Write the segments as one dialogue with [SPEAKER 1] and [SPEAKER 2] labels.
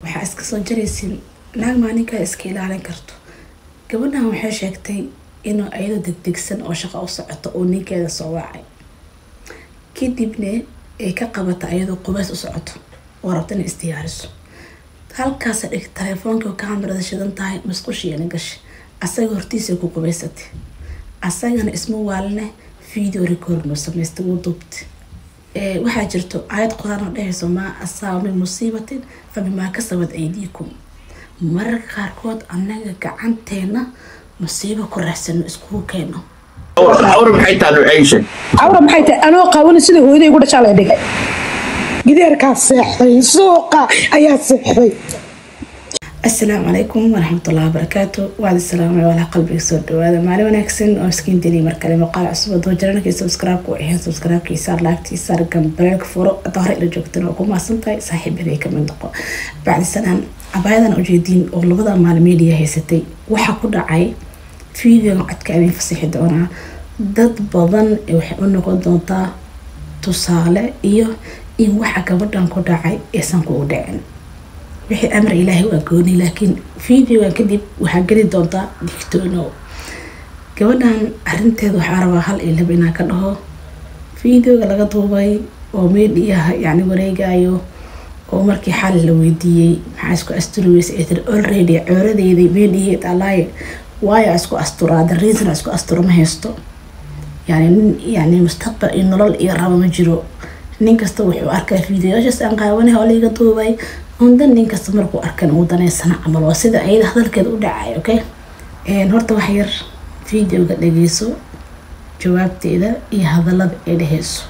[SPEAKER 1] waxaa iska soo jaraysin naag maalinkaa iska ilaalin karto gabadhan waxay sheegtay inuu ayadoo degdegsan oo shaqo u socoto uu ninkeeda soo wacay kadibna ay ka qabata ayadoo qubays u socoto oo rabta inay isdiyaariso halkaasa dhig telefoonka kamarada shidan tahay masqushiina gashay asaga hortiisa ku qubaysatay asagana isma waaline video recordno samaysta wuu duubta waxaa jirto aayad qodaan oo dhehayso maa asaaba min musiibatin fa bimaa kasabad aydiikum mararka qaarkood annaga gacanteena musiibo ku raaxsano iskugu keeno
[SPEAKER 2] awra maxay tahay nuuceyshe
[SPEAKER 3] cawra maxay tahay anoo qaawani sida hooyaday ugu dhashaa la dhigay gideerkaa seexday suuqa ayaa seexday
[SPEAKER 1] asalaamu calaykum waraxmatullahi wabarakaatu waadi salaamay walaa qalbiga soo dhawaada maalin wanaagsan oo iskiin deliy markale muuqaal cusub adoo jaranakii subscribe-ku ahayn subscribe-kiisa laagtiisa gambareelka furo hadda hore ila joogtan oo ku maasan tahay saaxiibaday kamid noqo bacdi sanaan abaayadan ujeediin oo labada maalmeediya haysatay waxaa ku dhacay videoga codka idin fasixi doonaa dad badan waxay u noqon doontaa tusaale iyo in waxa gabadhan ku dhacay aysan kugu dhicin wixii amar ilaahay waa gooni laakiin videogan kadib waxaa geli doontaa digtoono gabadhan arinteeda waxaa rabaa hal iyo laba inaan ka dhaho videoga laga duubay oo meedhiyaha yacni wareegayo oo markii xal la weydiiyey maxaa isku asturi weysa ay tiri already cooradeedii meedhiyeed alaaye waayo isku asturaa the reason isku astura ma haysto yani nin yani mustaqbal iyo nolol iyo rabo ma jiro nin kasta wuxuu arkaa videoyaashaas aan qaawanaha oo liiga duubay undan nin kasta markuu arkan uu daneysana camal waa sida ayada hadalkeeda u dhacay okay horta wax yar videoga dhageyso jawaabteeda iyo hadalada ay dheheyso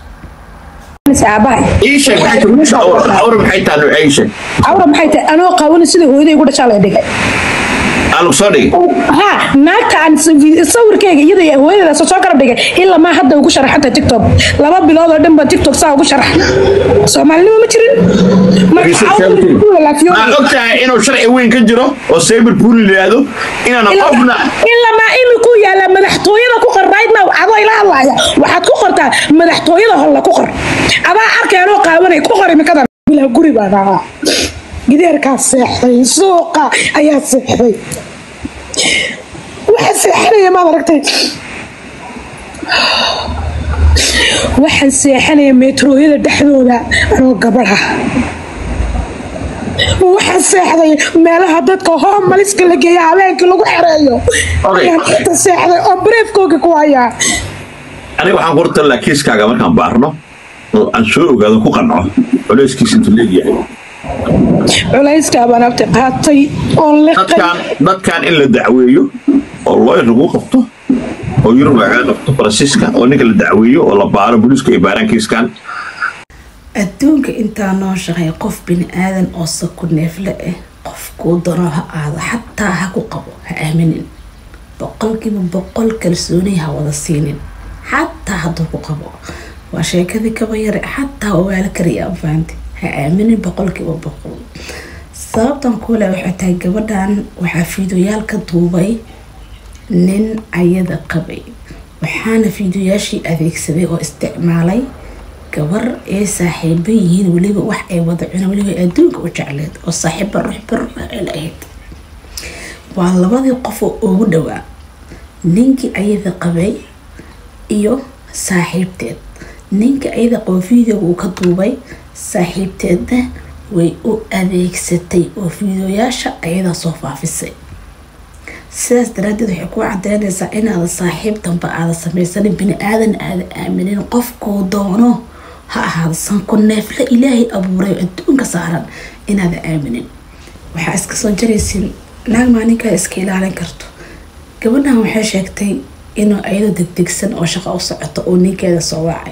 [SPEAKER 2] ii sheeg awra maxay tahay nuuceyshe
[SPEAKER 3] cawra maxay tahay anoo qaawani sida hooyaday ugu dhashaa la dhigay
[SPEAKER 2] aa lagu soo dhigay
[SPEAKER 3] ha naagta aan sawirkeyga iyada hooyadeeda soo garab dhigay ilaa maa hadda ugu sharaxanta tiktok laba bilood oo dhan baa tiktok saa ugu sharax soomaalinimo ma jirin
[SPEAKER 2] maa og tahay inuu sharci weyn ka jiro oo cyber pool yidhaahdo inaana qofna
[SPEAKER 3] ilaa maa imikuu yaala madaxtooyada ku qor right now adoo ila hadlaaya waxaad ku qortaa madaxtooyada holla ku qor adaa arkay anoo qaawanay ku qor imikada ilaa guri baa dhahaa gideerkaa seexday suuqa ayaa seexday waxaa seexanaya maad aragtay waxaan seexanaya meetrooyada dhexdooda anoo gabadha waxaan seexday meelaha dadka hoomaliska la geeya habeenkii lagu xereeyo ayaan inta seexday oo bareefkooga ku hayaa
[SPEAKER 2] aniga waxaan ku hortalaa kiiskaaga markaan baarno oo aan soo ogaado ku qanco culeyskiisa intuu leegyahay
[SPEAKER 3] culayskaa baan abti qaatay oon liqay
[SPEAKER 2] dadkan dadkan in la dacweeyo oo looyar lagu qabto oo yurub laga qabto faransiiska oo ninka la dacweeyo oo la baaro booliiska ay baaraan kiiskan
[SPEAKER 1] adduunka intaa noo shaqeey qof bini aadan oo saku neefle ah qof kuu dano ha aado xataa ha ku qabo ha aaminin boqolkiiba boqol kalsooni ha wada siinin xataa hadduu ku qabo waa sheekadii kaba yare xataa wawaala kariya fahanti ha aaminin boqolkiiba boqol sababtan kuule waxay tahay gabadhan waxaa fiidoyaal ka duubay nin ayada qabay waxaana fiidoyaashii adeegsaday oo isticmaalay gabar ay saaxiiba yihiin weliba wax ay wada cunaan weliba adduunka u jecleed oo saaxiiba ruux barra ay lahayd waa labadii qof oo ugu dhowaa ninkii ayada qabay iyo saaxiibteed ninka ayada qabo videoga uu ka duubay saaxiibteedna way u adeegsatay oo fiidoyaasha ayadaa soo faafisay sidaas daraadeed waxay ku cadeynaysaa inaada saaxiib damba aada samaysanin bini aadan aada aaminin qofkuu doono ha ahaado sanku neefle ilaahay abuuray oo adduunka saaran inaada aaminin waxaa iska soo jaraysin naag maalinkaa iska ilaalin karto gabadhan waxay sheegtay inuu ayadoo degdegsan oo shaqo u socoto uu ninkeeda soo wacay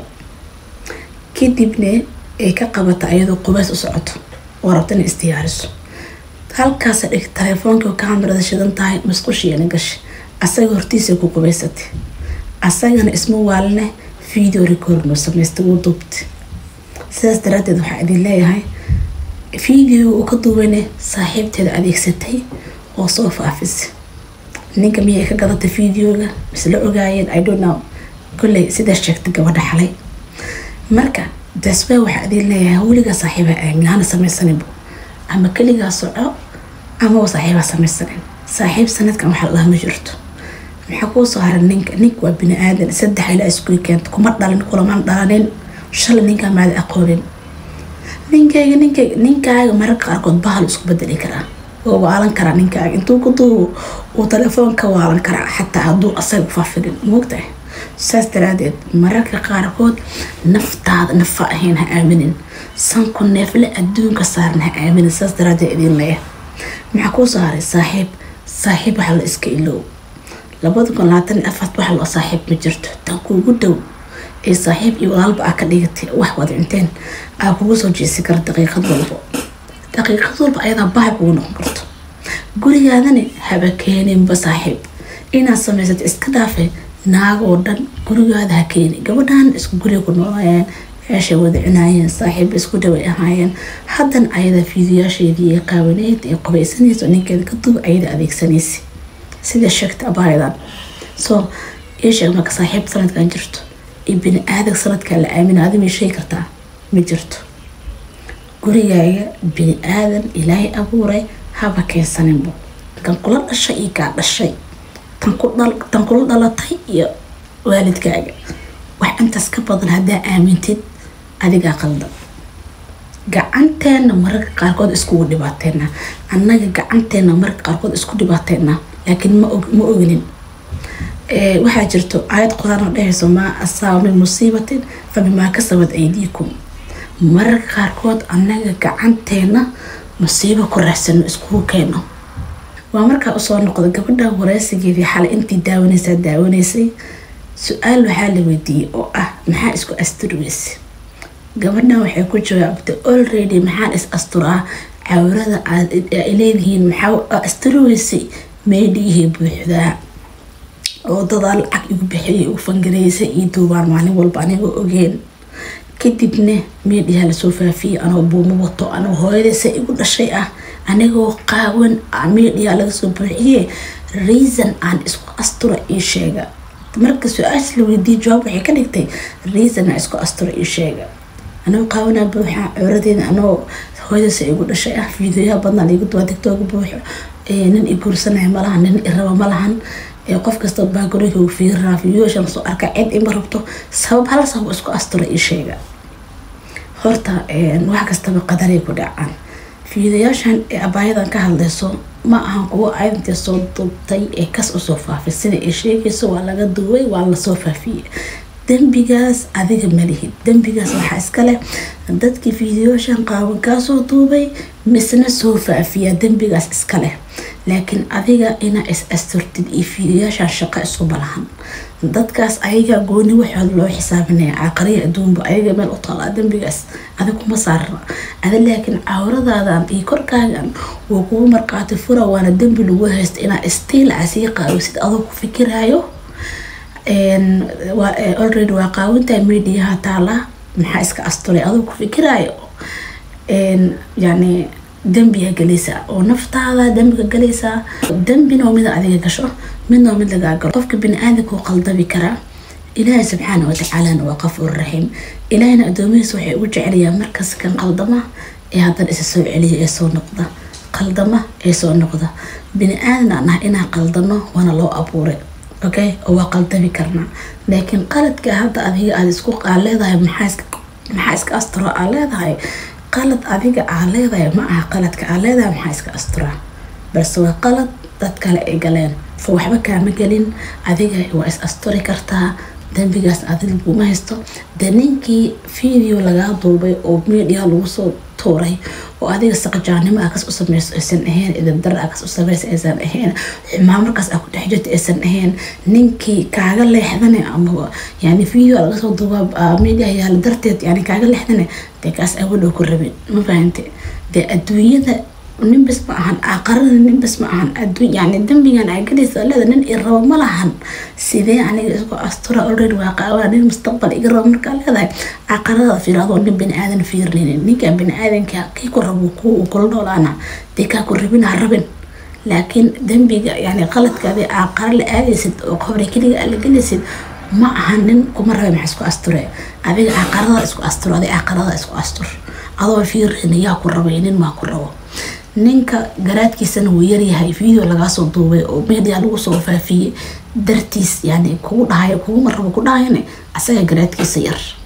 [SPEAKER 1] kadibna ay ka qabata ayadoo qubays u socoto oo rabta inay isdiyaariso halkaasa dhig telefoonka kamarada shidan tahay masqushiina gashay asaga hortiisa ku qubaysatay asagana isma waaline video recordno samaysta wuu duubta sidaas daraadeed waxaa idin leeyahay videoga uu ka duubane saaxiibteeda adeegsatay oo soo faafisay ninka miyay ka gadatay videoga misla ogaayeen i don't know kolley sidaas sheegtay gabadha xalay marka dasba waxaa idin leeyahay weligaa saaxiiba aamin hana samaysaninbo ama keligaa soco amaba saaxiibaa samaysanin saaxiib sanadkan waxaa lahaa ma jirto maxaa kuu soo haray ninka ninka waa bini aadan saddex ilaa iskugu keenta kuma dhalin kulaman dhalanin shalay ninkaa maada aqoonin ninkayga ninkayga ninkaaga mararka qaarkood bahal isku bedeli karaa oo waalan karaa ninkaaga intuu ku duubo uu telefoon ka waalan karaa xataa hadduu asaga faafidin moogtahay saas daraadeed mararka qaarkood naftaada nafa ahayn ha aaminin sanku neefle adduunka saaran ha aaminin saas daraadeed idin leeya maxaa kuu soo haray saaxiib saaxiib waxa la iska iloow labada kun labaatan iyo afart waxa loo saaxiib ma jirto tan kuugu dhow ee saaxiib iyo walaalba aa ka dhigatay wax wada inteen aa kugu soo jeesi kara daqiiqad walbo daqiiqad walba ayadaa bahay kugu noqon karto gurigaadani haba keeninba saaxiib inaad samaysata iska dhaafay naag oo dhan gurigaada ha keeni gabadhan isku guriga ku noolaayeen meeshay wada cunaayeen saaxiib isku dhaway ahaayeen haddana ayada fiidiyaasheedii ee qaawaneyd ee qubaysanaysa ninkeeda ka duub ayada adeegsanaysa sida sheegta abaayadan soo ii sheeg marka saaxiib sanadkan jirto iyo bini aadag sanadkan la aamina adi may sheegi kartaa ma jirto gurigaaga bini aadan ilaahay abuuray haba keensaninbo kan kula dhashay iyo kaa dhashay tan kula dhalatay iyo waalidkaaga wax intaas ka badan haddaa aamintid adigaa qaldan gacanteena mararka qaarkood iskugu dhibaateena annaga gacanteena mararka qaarkood isku dhibaateena laakiin ma ognin waxaa jirto aayad qodaan oo dhehayso maa asaaba min musiibatin fa bimaa kasabad aydiikum mararka qaarkood annaga gacanteena musiibo ku raaxsano iskugu keeno waa markaa usoo noqda gabadha wareysigeedii xalay intii daawanaysaa daawanaysay su-aal waxaa la weydiiyey oo ah maxaa isku asturweyse gabadhan waxay ku jawaabtay already maxaan is asturaa cawrada aad leedihiin maxaa asturweysay meydhigihii buuxdaa oo dadaa lacag igu bixiyay igu fangareysay iyo duubaan maalin walba anigoo ogeen kadibna meedhiyaa lasoo faafiyey anoo buumo wato anoo hooyadaysa igu dhashay ah anigoo qaawan meedhiyaa laga soo buuxiyey reason aan isku astura ii sheega marka su-aasha la weydiiyey jawaab waxay ka dhigtay reason aan isku astura ii sheega anoo qaawanaa buuxa cawradeeda anoo hooyadaysa igu dhashay ah fiidiyoyaha badnaa liigu duwaa digtooga buuxo nin i guursanaya malahan nin i raba malahan qof kasta baagoreyka uu fiirinaa fiidiyooshan soo arka cid ima rabto sabab hal sabab isku astura ii sheega horta wax kastaba qadaray ku dhacaan fiidayaashan ee abaayadan ka hadlayso ma ahan kuwo ayadantee soo dubtay ee kas usoo faafay sida ay sheegayso waa laga duway waa lasoo faafiyey dembigaas adiga malihid dembigaas waxaa iskaleh dadkii fiidiyooshan qaawan kaasoo duubay misna soo faafiya dembigaas iskaleh laakiin adiga inaa is asturtid iyo fiidiyaashan shaqo isku balahan dadkaas ayaga gooni waxood loo xisaabinaya caaqariya adduunba ayaga meel u taalaa dembigaas adig kuma saarna ada laakiin cawradaadan iyo korkaagan wuu kugu marqaati fura waana dembi lagu haysta inaa istiil asii qaawisid adoo ku fikiraayo already waa qaawintaa mediaha taala maxaa iska asturay adoo ku fikiraayo yani dembiga galaysaa oo naftaada dembiga galaysaa dembina waa mida adiga gasho midna waa mid lagaa galo qofka bini-aadamka uu qaldabi karaa ilaahay subxaana watacaalana waa qafuur raxiim ilaahayna addoomihiisa waxay ugu jeceliyaan markas kan qaldama ee haddana isa soo celiya ee soo noqda qaldama ee soo noqda bini-aadan aan ah inaan qaldano waana loo abuuray okay oo waa qaldami karnaa laakiin qaladka hadda adiga aad isku aa leedahay maxaa iska asturo aa leedahay qalad adiga aa leedahay ma aha qaladka aa leedahay maxaa iska asturaa balse waa qalad dad kale ay galeen fa waxba kaama gelin adiga waa is asturi kartaa dembigaas adiga laguma haysto de ninkii video lagaa duubay oo media lagu soo tuuray oo adiga saqajaanimo akas u sameyso aysan ahayn idabdar akas u sameyso aysan ahayn xumaa markaas aa ku dhex jirto aysan ahayn ninkii kaaga leexdane ama yani video laga soo duuba media yaala darteed yani kaaga leexdane dee kaas awadhow ku rabin ma fahante dee adduunyada ninbas ma ahan aqarada ninbas ma ahan adduun yani dembigan aa galaysa leeda nin i rabo ma lahan sidee aniga isku astura already waa qaawaa nin mustaqbal iga rabo markaa leedahay aqarada fiir adoo nin bini aadan fiirninin ninka bini aadanka kii ku rabo ku kula noolaana dee kaa ku rabin ha rabin laakiin dembiga yani qaladkaadi aqara la aadaysid oo qobre keliga aa la gelaysid ma aha nin kuma rabe maxa isku asture adiga aqarada isku astur adiga aqarada isku astur adoo fiirin yaa ku rabay nin maa ku rabo ninka garaadkiisana wuu yaryahay video lagaasoo duubay oo media lagu soo faafiyey dartiis yani kugu dhahay kuguma rabo ku dhahayne asaga garaadkiisa yar